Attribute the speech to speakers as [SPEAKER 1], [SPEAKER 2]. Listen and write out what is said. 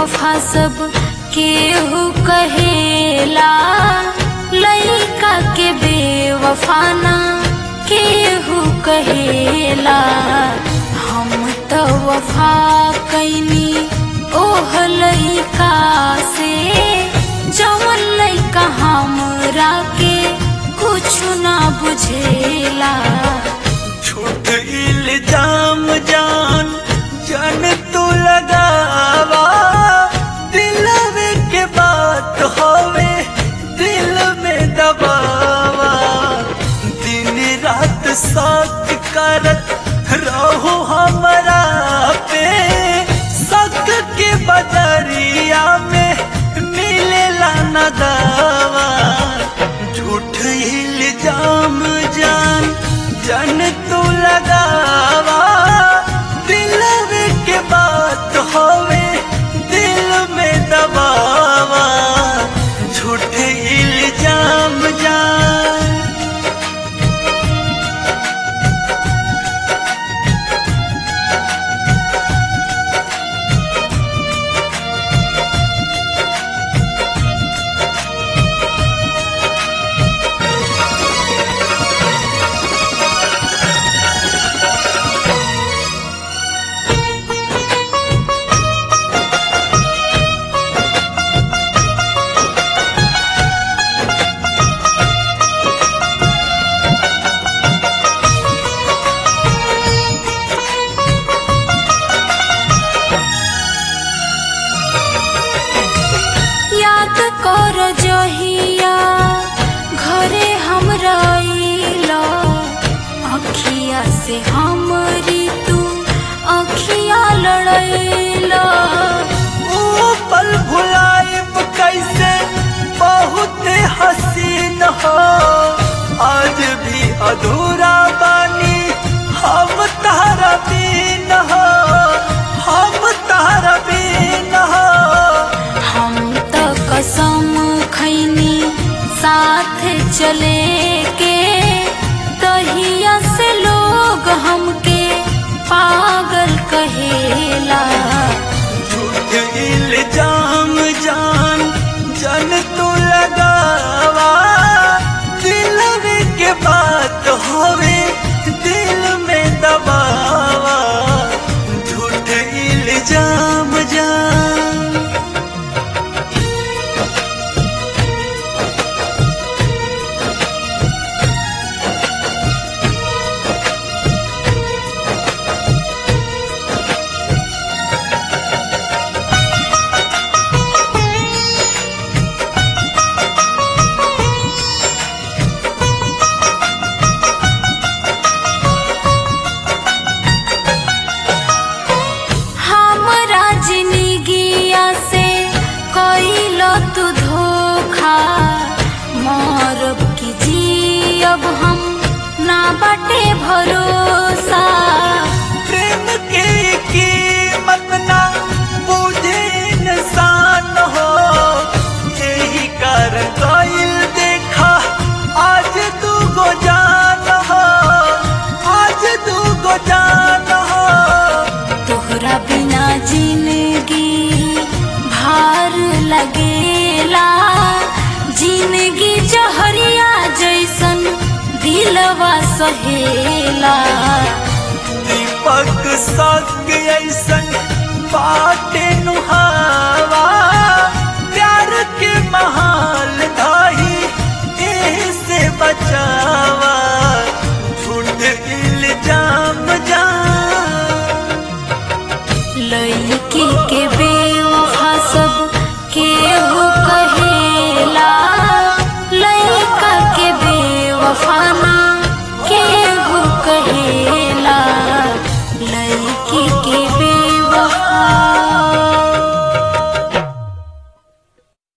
[SPEAKER 1] बेवफा सब केहू कहेला लइका के बेवफा ना केहू कहेला हम तो वफा कैनी ओह लइका से जवन लइका हमरा के कुछ ना बुझेला
[SPEAKER 2] झूठ इल्जाम जान जान तू लगावा दिलवे के बात होवे दिल में दबावा दिन रात साथ करत रहो हमरा पे सक के बदरिया में मिलेला न दावा झूठ इल्जाम जान जन तू लगावा दिलवे के बात होवे दिल में दबावा झूठ इल्जाम जान
[SPEAKER 1] याद कर जहिया घरे हम रहिला अखिया से हमरी तू अखिया लड़ैला
[SPEAKER 2] ओ पल भुलाइब कैसे बहुत हसीन हो आज भी अधूरा बानी हम तारा बीन हो हम तारा बीन हो
[SPEAKER 1] हम तो कसम खैनी साथ चले के तहिया से लोग हमके पागल कहेला
[SPEAKER 2] झूठ इल्जाम जान जन तू लगावा दिलवे के बात होवे दिल में दबावा झूठ इल्जाम जान
[SPEAKER 1] हमरा जिंदगिया से कैल तू धोखा मरब की जियब हम ना बाटे भरोसा
[SPEAKER 2] प्रेम के कीमत ना बुझे इंसान हो यही कर गइल देखा आज तू गो जान हो आज तू गो जान हो
[SPEAKER 1] तोहरा बिना जिंदगी भार लगेला जिंदगी जहरिया जैसन दिलवा सहेला
[SPEAKER 2] दीपक सग ऐसन बाटे नुहावा